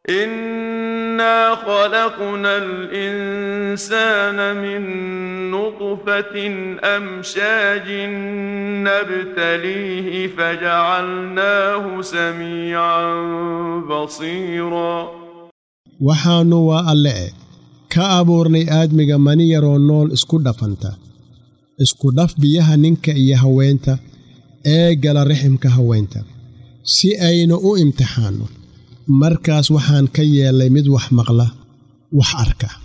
إنا خلقنا الإنسان من نطفة أمشاج نبتليه فجعلناه سميعا بصيرا waxaannu waa alle e ka abuurnay aadmiga mani yaroo nool isku dhafanta isku dhaf biyaha ninka iyo haweenta ee gala riximka haweenta si aynu u imtixaanno markaas waxaan ka yeellay mid wax maqla wax arka